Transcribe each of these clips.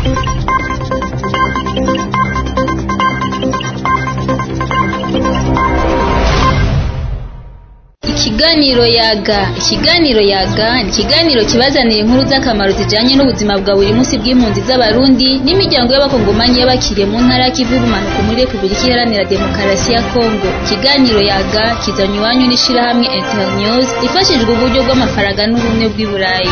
Ikiganiro yaga ikiganiro yaga ni ikiganiro kibazanira inkuru z'akamaro zijanye n'ubuzima bwa buri munsi bw'impunzi z'abarundi n'imiryango y'abakongomanyi y'abakiriye mu ntara y'ikivu y'ubumanuko muri repubulika iharanira demokarasi ya kongo ikiganiro yaga kizanywe iwanyu n'ishirahamwe internews ifashijwe uburyo bw'amafaranga n'ubumwe bw'i burayi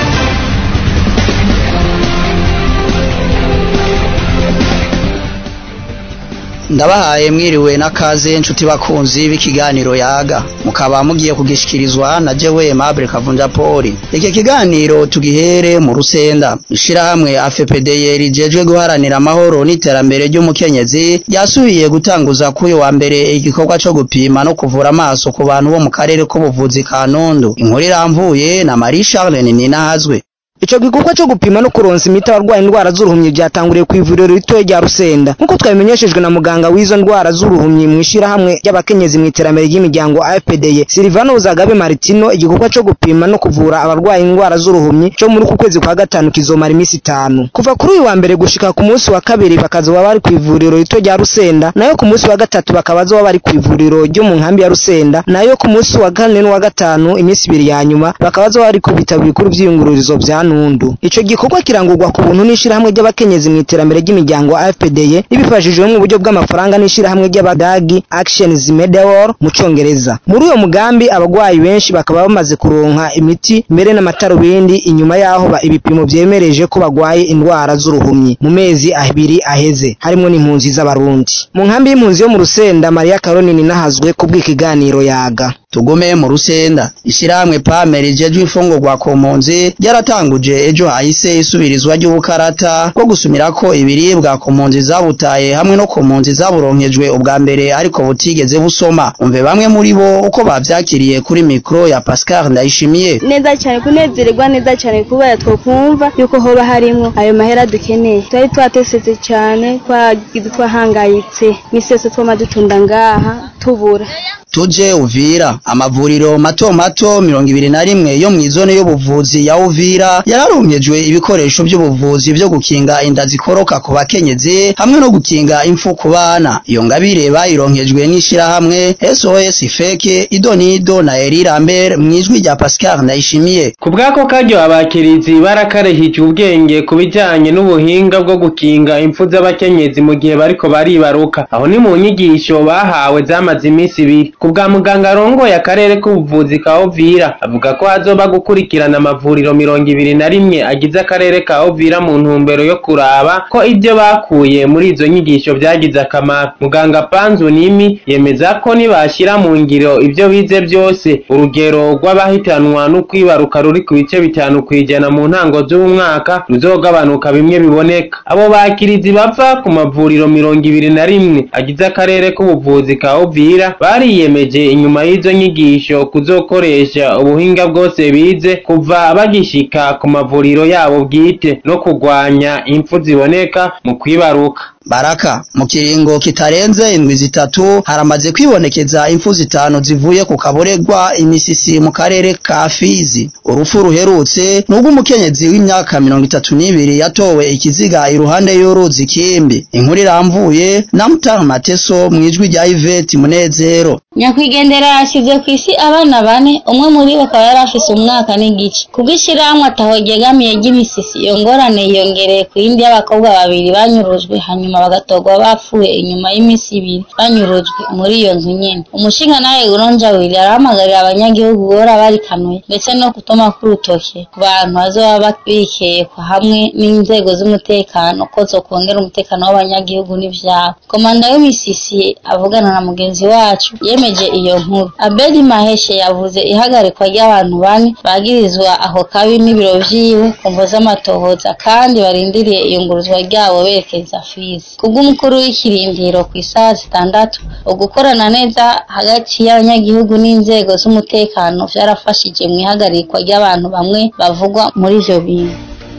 ndabahaye mwiriwe n'akaze nshuti bakunzi b'ikiganiro yaga mukaba mugiye kugishikirizwa na jewe Aimable Kavunja Paul iki kiganiro tugihere mu rusenda ishirahamwe AFPDR rijejwe guharanira amahoro n'iterambere ry'umukenyezi ryasubiye gutanguza kuyo wa mbere igikorwa co gupima no kuvura amaso ku bantu bo mu karere k'ubuvuzi ka Nundu inkuru iramvuye na Marie Charles Ninahazwe Ico gikorwa cyo gupima no kuronsa imiti abarwaye indwara z'uruhumyi byatanguriye ku ivuriro ritoya rya Rusenda nkuko twabimenyeshejwe na muganga w'izo ndwara z'uruhumyi mu ishirahamwe ry'abakenyezi mu iterambere ry'imiryango AFPDY Silvano Zagabe Martino igikorwa cyo gupima no kuvura abarwaye indwara z'uruhumyi cyo muri ku kwezi kwa gatanu kizomara imisi itanu kuva kuri uyu wa mbere gushika ku munsi wa kabiri bakazoba bari ku ivuriro rito rya Rusenda nayo ku munsi wa gatatu bakaba bazoba bari ku ivuriro ryo mu nkambi ya Rusenda nayo ku munsi wa kane n'uwa gatanu imisi ibiri ya nyuma bakaba bazoba bari ku bitaro bikuru vy'iyungururizo vya Nundu ico gikorwa kirangurwa ku buntu n'ishirahamwe ry'abakenyezi mu iterambere ry'imiryango AFPDY ribifashijwe mu buryo bw'amafaranga n'ishirahamwe ry'abadagi Actions Medewor mu congereza muri uyo mugambi abagwayi benshi bakaba bamaze kuronka imiti mbere n'amatarubindi inyuma yaho ba ibipimo vyemereje ko bagwaye indwara z'uruhumyi mu mezi abiri aheze harimwo n'impunzi z'abarundi mu nkambi y'impunzi yo mu Rusenda Maria Caroline nahazwe ku bw'ikiganiro yaga tugume mu rusenda ishirahamwe pame rijejwe ifungurwa ku mpunzi ryaratanguje ejo hahise isubirizwa ry'ubukarata bwo gusumirako ibiribwa ku mpunzi zabutaye hamwe no ku mpunzi zaburonkejwe ubwa mbere ariko butigeze busoma umve bamwe muri bo uko bavyakiriye kuri mikro ya Pascal Ndayishimiye neza cyane kunezererwa neza cyane kubera twokumva yuko hoba harimwo ayo mahera dukeneye twari twatesetse cyane twagize twahangayitse misese twama dutunda ngaha tubura tuje Uvira amavuriro mato mato mirongo ibiri na rimwe yo mw'izone y'ubuvuzi ya Uvira yararonkejwe ibikoresho by'ubuvuzi byo gukinga inda zikoroka ku bakenyezi hamwe no gukinga impfu ku bana iyo ngabire bayironkejwe n'ishirahamwe SOS Feke Idonido na Eri Lambert mw'ijwi rya Pascal Ndayishimiye ku bwako karyo abakirizi barakarehije ubwenge ku bijyanye n'ubuhinga bwo gukinga impfu z'abakenyezi mu gihe bariko baribaruka aho ni mu nyigisho bahawe zamaze iminsi ibiri ku bwa muganga arongoye akarere k'ubuvuzi ka Ovira avuga ko hazoba gukurikirana amavuriro mirongo ibiri na rimwe agize akarere ka Ovira mu ntumbero yo kuraba ko ibyo bakuye muri izo nyigisho vyagize akamaro muganga Panzu Nimi yemeza ko nibashyira mu ngiro ibyo bize byose urugero rw'abahitanwa no kwibaruka ruri ku bice bitanu kwijana mu ntango z'uyu mwaka ruzogabanuka bimwe biboneka abo bakirizi bava ku mavuriro mirongo ibiri na rimwe agize akarere k'ubuvuzi ka Ovira bariyemeje inyuma y'izo nyigisho kuzokoresha ubuhinga bwose bize kuva bagishika ku mavuriro yabo bwite no kugwanya impfu ziboneka mu kwibaruka Baraka mu kiringo kitarenze indwi zitatu haramaze kwibonekeza impfu zitanu zivuye ku kaboregwa imisisi mu karere ka Fizi urupfu ruherutse nubwo umukenyezi w'imyaka mirongo itatu n'ibiri yatowe ikiziga iruhande y'uruzi Kimbi inkuru iramvuye na Mutara Mateso mwijwi rya Yvette Munezero nyakwigendera yashyize ku isi abana bane umwe muri bo akaba yari afise umwaka n'igice kubw'ishirahamwe ataho ryegamiye ry'imisisi iyo ngorane yiyongereye ku yindi y'abakobwa babiri banyurujwe hanyuma bagatorwa bapfuye inyuma y'iminsi ibiri banyurujwe muri iyo nzu nyene umushingantahe Uronja Willy arahamagarira abanyagihugu guhora barikanuye ndetse no kutoma k'urutoke ku bantu bazoba bikekwa hamwe n'inzego z'umutekano ko zokongera umutekano w'abanyagihugu n'ivyabo komanda w'imisisi avugana na mugenzi wacu yemeje iyo nkuru Abedi Maheshe yavuze ihagarikwa ry'abantu bane bagirizwa aho kabi n'ibiro vyiwe kumvo z'amatohoza kandi barindiriye iyunguruzwa ryabo berekeza Fizi kubw'umukuru w'ikirindiro ku isaha zitandatu ugukorana neza hagati y'abanyagihugu n'inzego z'umutekano vyarafashije mu ihagarikwa ry'abantu bamwe bavugwa muri ivyo bintu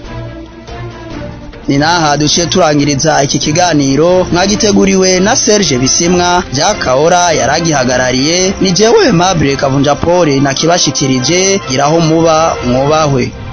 ni naha duciye turangiriza iki kiganiro mwagiteguriwe na Serge Bisimwa Jakahora yaragihagarariye ni jewe Mable Kavunja Paul nakibashikirije giraho muba mwubahwe